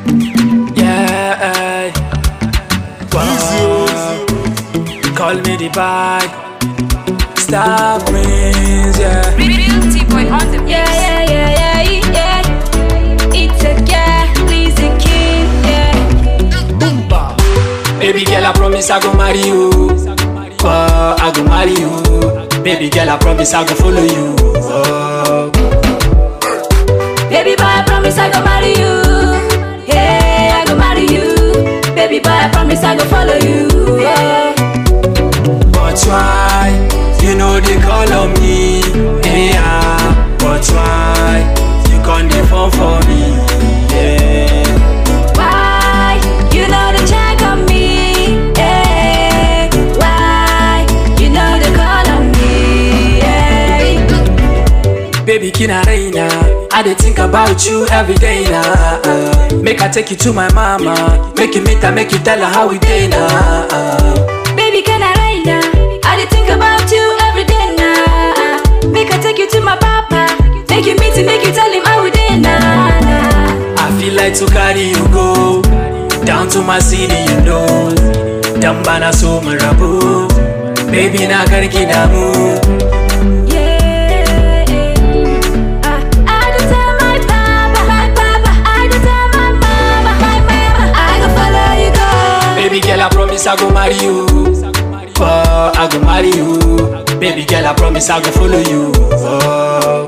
Yeah, wow. Call me the bag. Star Prince, yeah. Real T-boy on the Yeah, yeah, yeah, yeah, yeah. It's a girl, please a king, yeah. Boom, bam. Baby girl, I promise I go marry you. Oh, I go marry you. Baby girl, I promise I go follow you. Oh. Baby boy, I promise I go marry you. Hey, I go marry you. Baby boy, I promise I go follow you. Oh. But why you know they call on me? Yeah, but why you can't dey phone for me? Yeah. Why you know the check on me? Hey, why you know the call on me? Hey. Baby, kina raina, I dey think about you every day now. Make I take you to my mama, make you meet her, make you tell her how we dey now. Baby, can I ride now? I dey think about you every day now. Make I take you to my papa. Make you meet him, make you tell him how we dey now. now. I feel like to carry you go down to my city, you know. Dan bana so mu rabu, baby na karki damu. Yeah. Ah, I dey tell my papa, my papa. I dey tell my mama, my mama. I go follow you go. Baby girl, I promise I go marry you. Oh, I go marry you. Baby girl, I promise I go follow you. Oh.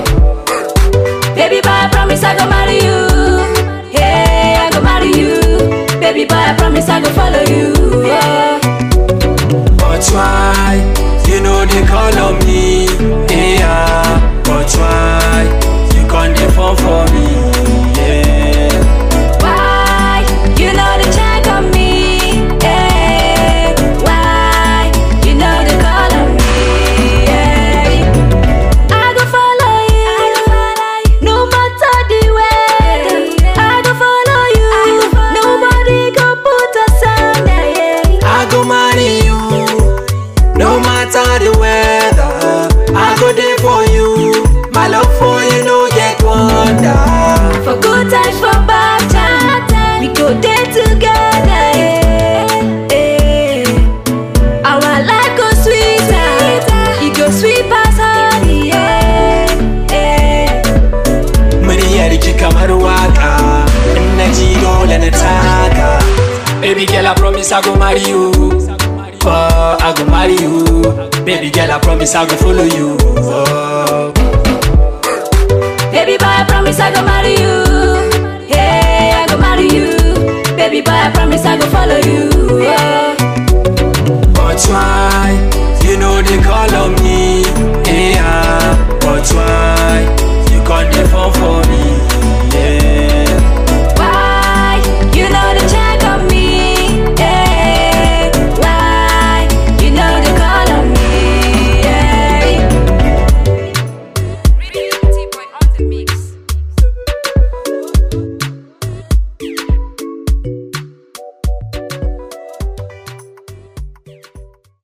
Baby boy, I promise I go marry you. Hey, I go marry you. Baby boy, I promise I go follow you. Oh. But why you know they call on me? Yeah, but why you can't dey phone for me? Yeah. Why you know the check on me? Hey, why you know the call on me? Hey. I go follow you, no matter the weather. I go follow you, nobody go put us under. Yeah. I go marry you, no matter the weather. I go there for you. My love for you no get wonder. For good times, for bad times, we go there together. Yeah. Yeah. Our life go sweeter, it go sweet past honey. Yeah. Yeah. Muryar ki kamar waka, in na ji dole na taka. Baby girl, I promise I go marry you. Oh, I go marry you. Baby girl, I promise I go follow you. Oh. Baby boy, I promise I go marry you.